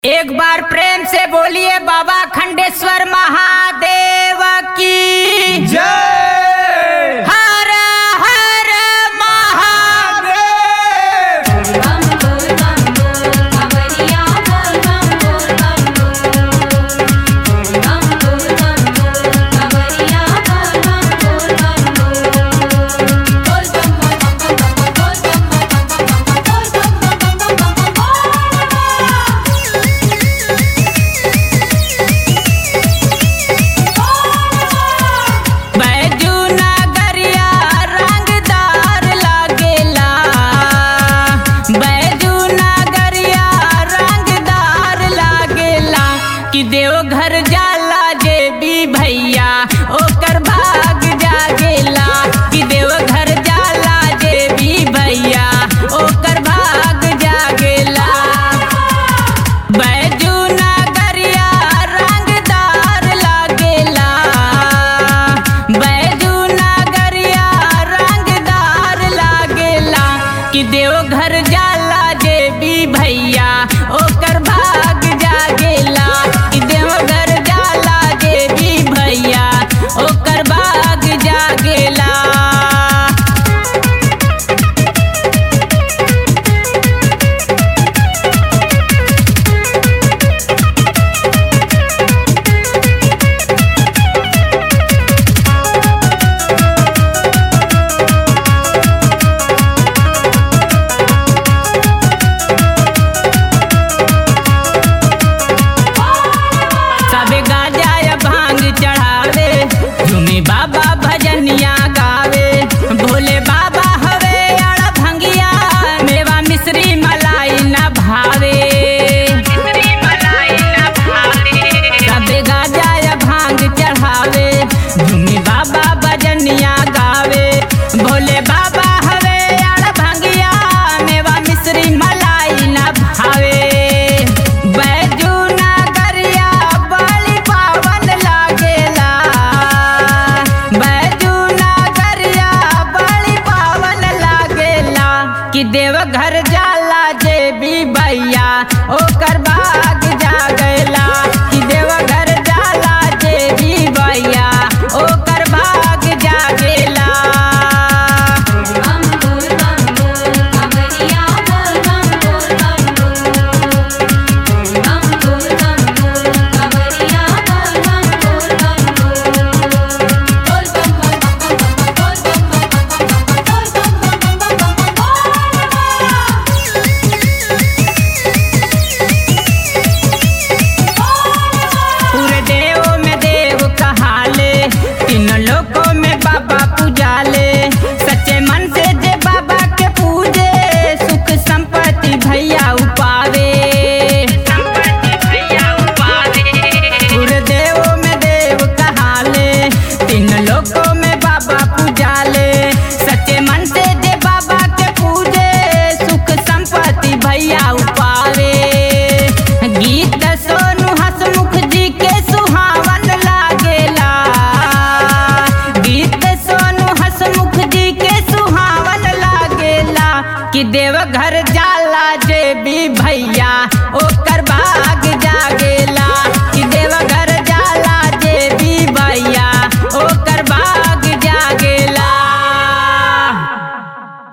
एक बार प्रेम से बोलिए बाबा खंडेश्वर महादेव की जय हर हर महादेव बम बोल बम बोल खबरिया बोल बम बोल बम बोल बम बोल बम बोल खबरिया बोल बम बोल बम बोल बोल बम बम बोल बम बोल बम बम बैजू नगरिया रंगदार लागेला बैजू नगरिया रंगदार लागेला कि देवघर जाला जे भी भैया ओकर भाग जागेला कि देवघर जाला जे भी भैया ओकर भाग जागेला बैजू नगरिया रंगदार लागेला बैजू नगरिया रंगदार लागेला कि देवघर जाला जे भी भैया ओकर भाग जागेला कि देवघर जाला जे भी भैया ओकर भाग जागेला सबे गाजा या भांग चढ़ावे झूमे बाबा भजनिया गावे भोले बाबा हवे अड़ भंगिया मेवा मिश्री मलाई न भावे सबे गाजा या भांग चढ़ावे झूमे बाबा भजनिया गावे भोले बाबा हवे अड़ भंगिया मेवा मिश्री मलाई न भावे बैजू नगरिया बड़ी पावन लागेला बैजू नगरिया बड़ी पावन लागेला कि देवघर जाला जे भी भैया ओकर भाग जागेला कि देवघर जाला जे भी भैया ओकर भाग जागेला बम बोल बम बोल खबरिया बोल बम बोल बम बोल बम बोल बम बोल खबरिया बोल बम बोल बम बोल बोल बम बोल पूरे देव में देव कहाले तीन लोकों में बाबा पूजाले सच्चे मन से जे बाबा के पूजे सुख संपत्ति भैया उपावे पूरे देव में देव कहाले तीन लोकों में बाबा पूजाले सच्चे मन से जे बाबा के पूजे सुख संपत्ति भैया उपावे गीत सोनू हसमुख जी के सुहावन लागेला गीत सोनू हसमुख जी के सुहावन लागेला कि देवघर जाला जे भी भैया ओकर भाग जागे